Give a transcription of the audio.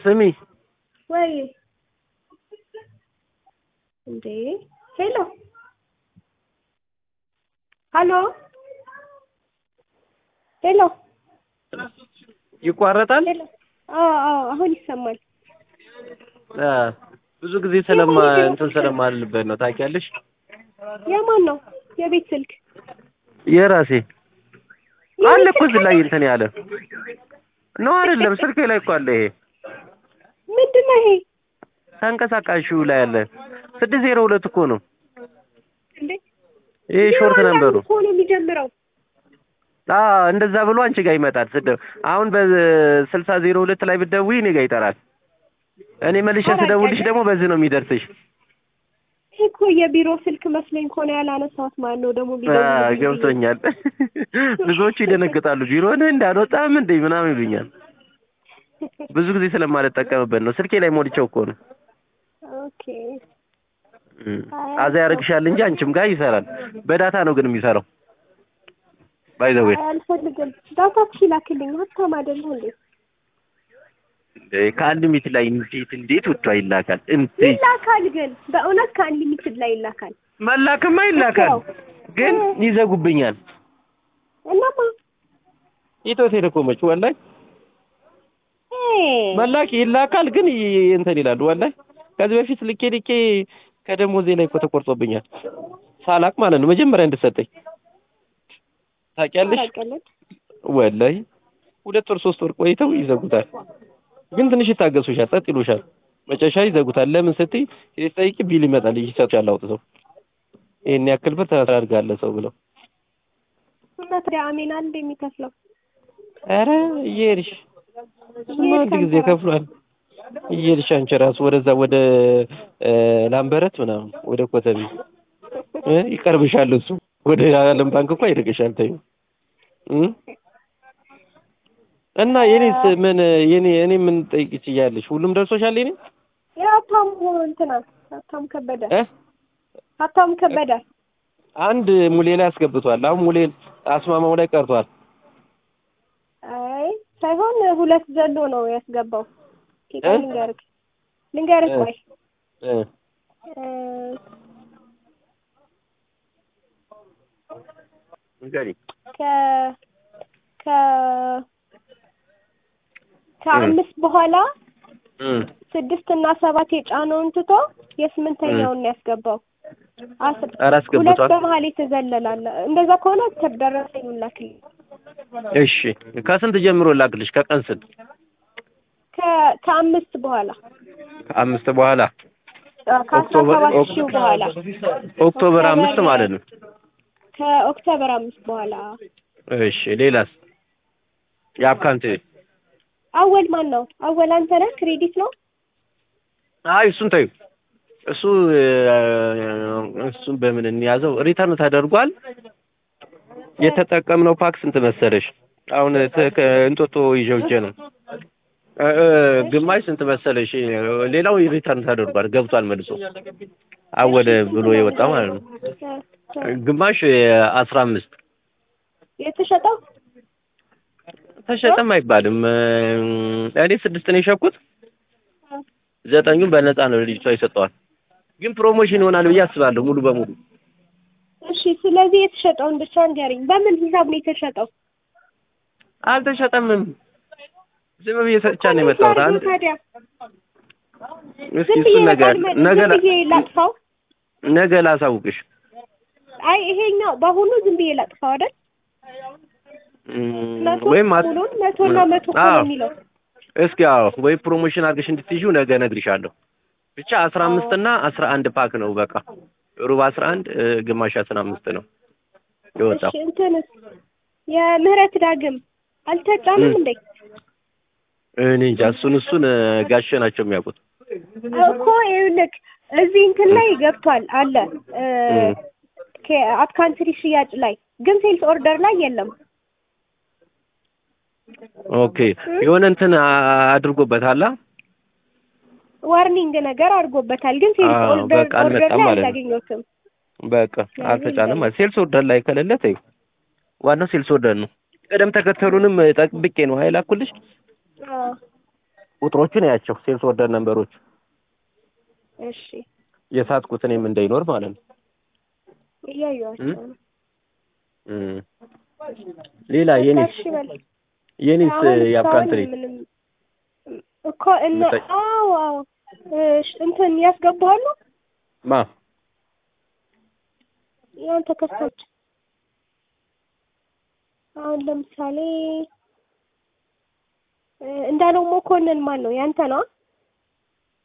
ስሚ ወይ እንዴ ሄሎ ሀሎ ሄሎ ይቋረጣል። ሄሎ አዎ አዎ አሁን ይሰማል አ ብዙ ጊዜ ስለማ እንትን ስለማልበት ነው ታውቂያለሽ። የማን ነው የቤት ስልክ የራሴ አለ እኮ እዚህ ላይ እንትን ያለ ነው አይደለም? ስልኬ ላይ እኮ አለ ይሄ ምንድን ነው ይሄ ተንቀሳቃሹ ላይ አለ። ስድስት ዜሮ ሁለት እኮ ነው እንዴ ይሄ ሾርት ነምበሩ። እኮ ነው የሚጀምረው አ እንደዛ ብሎ አንቺ ጋር ይመጣል። ስደ አሁን በስልሳ ዜሮ ሁለት ላይ ብትደውይ እኔ ጋር ይጠራል። እኔ መልሼ ስደውልሽ ደግሞ በዚህ ነው የሚደርስሽ። ይሄ እኮ የቢሮ ስልክ መስሎኝ እኮ ነው ያላነሳሁት። ማን ነው ደግሞ አ ቢደውልልኝ? ገብቶኛል። ብዙዎቹ ይደነግጣሉ። ቢሮን እንዳልወጣም እንዴ ምናምን ይሉኛል። ብዙ ጊዜ ስለማልጠቀምበት ነው። ስልኬ ላይ ሞልቼው እኮ ነው። ኦኬ እም። አዛ ያደርግሻል እንጂ አንቺም ጋር ይሰራል። በዳታ ነው ግን የሚሰራው። ባይ ዘ ዌይ አይ አልፈልግም። ዳታ ላክልኝ። ሀብታም አይደለሁ እንዴ? ከአንሊሚት ላይ እንዴት እንዴት ወጥቶ ይላካል? እንዴት ይላካል ግን በእውነት ከአንሊሚትድ ላይ ይላካል። መላክማ ይላካል፣ ግን ይዘጉብኛል። እናማ ኢትዮ ቴሌኮሞች ወላሂ እ መላክ ይላካል፣ ግን ይ- እንትን ይላሉ። ወላሂ ከዚህ በፊት ልኬ ልኬ ከደሞዜ ላይ እኮ ተቆርጦብኛል። ሳላቅ ማለት ነው መጀመሪያ እንድሰጠኝ ታውቂያለሽ። ታውቂያለሽ? ወላሂ ሁለት ወር ሶስት ወር ቆይተው ይዘጉታል። ግን ትንሽ ይታገሱሻል፣ ጸጥ ይሉሻል። መጨረሻ ይዘጉታል። ለምን ስትይ ሲጠይቂ ቢል ይመጣል ይሰጡሻል አውጥተው ይሄን ያክል ብር ታደርጋለህ ሰው ብለው። እና ታዲያ አሜን አንድ የሚከፍለው ኧረ እየሄድሽ እሱማ አንድ ጊዜ ከፍሏል። እየሄድሽ አንቺ ራሱ ወደዛ ወደ እ ላምበረት ምናምን ወደ ኮተቤ እ ይቀርብሻል እሱ ወደ ዓለም ባንክ እኮ ይርቅሻል። ተይው እ እና የኔስ ምን የኔ እኔ ምን ጠይቅ ትችያለሽ? ሁሉም ደርሶሻል የኔ የሀብታሙ እንትና ሀብታሙ ከበደ እ ሀብታሙ ከበደ አንድ ሙሌ ላይ አስገብቷል። አሁን ሙሌ አስማማው ላይ ቀርቷል። አይ ሳይሆን ሁለት ዘሎ ነው ያስገባው። ጌታ እ? ልንገርህ ልንገርህ እ? ቆይ እ እ፣ ንገሪኝ። ከ ከ ከአምስት በኋላ እ ስድስት እና ሰባት የጫነውን ትቶ የስምንተኛውን ነው ያስገባው። አስር ኧረ ሁለት አስገብቷል። በመሀል የተዘለላለ እንደዛ ከሆነ ተደረሰኝ ላክልኝ። እሺ ከስንት ጀምሮ ላክልሽ? ከቀን ስንት? ከ ከአምስት በኋላ ከአምስት በኋላ አዎ፣ ከአስራ ኦክቶበር ሰባት ኦክ- ሺው በኋላ ኦክቶበር አምስት ማለት ነው። ከኦክቶበር አምስት በኋላ እሺ ሌላስ? የአካውንት አወል ማን ነው? አወል አንተ ነህ? ክሬዲት ነው? አይ እሱን ተይው። እሱ እ፣ እሱን በምን እንያዘው? ሪተርን ተደርጓል። የተጠቀምነው ፓክ ስንት መሰለሽ? አሁን ተ- ከእንጦጦ ይዤው ሂጄ ነው እ፣ እ፣ ግማሽ ስንት መሰለሽ? ሌላው ሪተርን ተደርጓል ገብቷል መልሶ አወለ ብሎ የወጣ ማለት ነው። እ፣ እ። ግማሽ አስራ አምስት የተሸጠው ተሸጠም አይባልም። እ፣ እኔ ስድስት ነው የሸኩት። ዘጠኙን በነፃ ነው ልጅቷ ይሰጠዋል። ግን ፕሮሞሽን ይሆናል ብዬ አስባለሁ ሙሉ በሙሉ እሺ። ስለዚህ የተሸጠውን ብቻ ንገረኝ። በምን ሂሳብ ነው የተሸጠው? አልተሸጠምም። ዝም ብዬ ሰጥቻ ነው የመጣሁት። ላድርገው አንድ ታዲያ እስኪ ዝም ብዬ እሱን ነገር ለቃል- ነገ ዝም ላ- ብዬ ላጥፋው? ነገ ላሳውቅሽ። አይ ይሄኛው በአሁኑ ዝም ብዬ ላጥፋው አይደል? እም፣ መቶ ወይም አት- ሙሉን መቶና መቶ እኮ አዎ ነው የሚለው። እስኪ አዎ፣ ወይ ፕሮሞሽን አድርገሽ እንድትይዢው ነገ እነግርሻለሁ። ብቻ አስራ አምስት እና አስራ አንድ ፓክ ነው በቃ ሩብ አስራ አንድ እ፣ ግማሽ አስራ አምስት ነው የወጣው። እሺ እንትንስ የምህረት ዳግም አልተጫንም እም። እንዴ? እኔ እንጃ እሱን እሱን እ፣ ጋሼ ናቸው የሚያውቁት። እኮ ይኸውልህ እዚህ እንትን ላይ ገብቷል አለ እ፣ እም። ከአት ካንትሪ ሽያጭ ላይ ግን ሴልስ ኦርደር ላይ የለም። ኦኬ የሆነ እንትን አ- አድርጎበታል። አ? ዋርኒንግ ነገር አድርጎበታል ግን ሴልስ አዎ፣ ኦርደር በቃ ኦርደር አልመጣም ላይ ማለት ነው። አላገኘሁትም። በቃ አልተጫነም። ሴልስ ኦርደር ላይ ከሌለ ተይው። ዋናው ሴልስ ኦርደር ነው። ቅደም ተከተሉንም ጠብቄ ነው ሀይል አኩልሽ። አዎ ቁጥሮቹን ያቸው ሴልስ ኦርደር ነምበሮች እሺ የሳትኩት እኔም እንዳይኖር ማለት ነው። እያየኋቸው ነው። እም። ሌላ የኔስ እሺ በል የኔስ አሁን እስካሁን የአፕራንት ሬት ምንም እኮ እነ ምታይ- አዎ አዎ እሺ እንትን ያስገባሉ ማ ያንተ ከስተመር አሁን ለምሳሌ እ እንዳለው መኮንን ማን ነው ያንተ ነው